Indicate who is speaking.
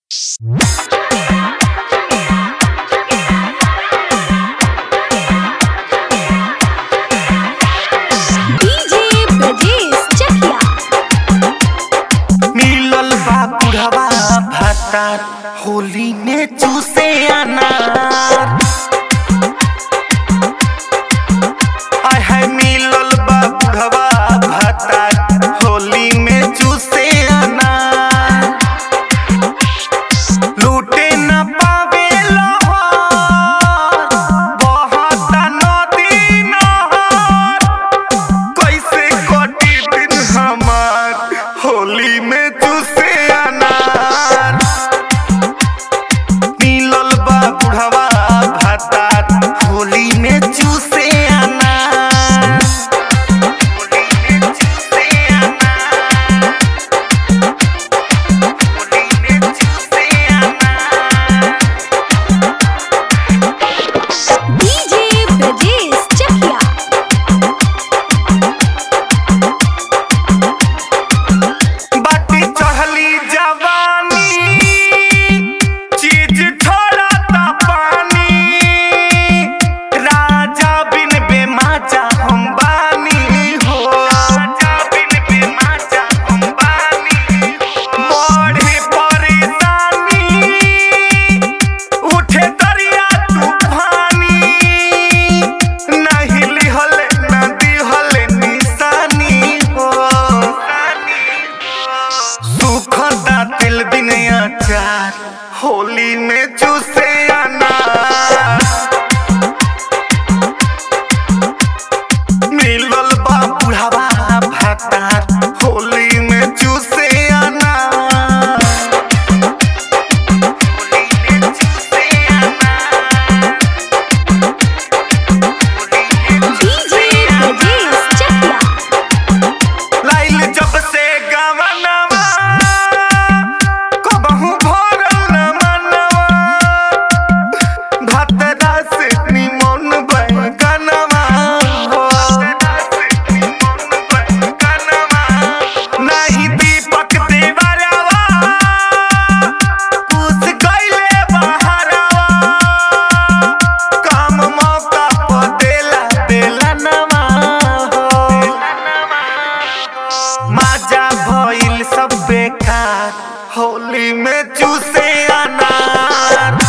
Speaker 1: DJ Brajesh चकिया
Speaker 2: मिलल बा बुढ़वा भातार होली में चूसे अनार आय हाय मिलल बा बुढ़वा भातार होली में चूसे अनार लूटे न पावे लोहार बहुत नदी नहर कैसे कटी दिन हमार होली में तुसे अनार मिलल बा बुढ़वा भातार होली में चूसे अनार होली में चूसे अनार होली में चूसे अनार
Speaker 1: डीजे ब्रजेश चकिया
Speaker 2: बाटी चढ़ली जवानी चीज छोड़ा ता पानी राजा बिन बेमाचा हम बानी हो राजा बिन बेमाचा हम बानी बड़ी परेशानी उठे दरिया तूफानी नहीं लिहल नदी हल निशानी हो सुखता तिल बिन अचार होली में चूसे अनार मिलल बा बुढ़ावा भातार होली में चूसे अनार होली में चूसे अनार होली में
Speaker 1: डीजे ब्रजेश चकिया
Speaker 2: लाइल जब से गवनवा कबहू भरल न मनवा भतरा से निमन बैगनवा हो नहीं दीपक देवरवा पूछ गइले बहरवा काम मौका पर देला देला नवा हो मजा भइल सब बेकार होली में चूसे अनार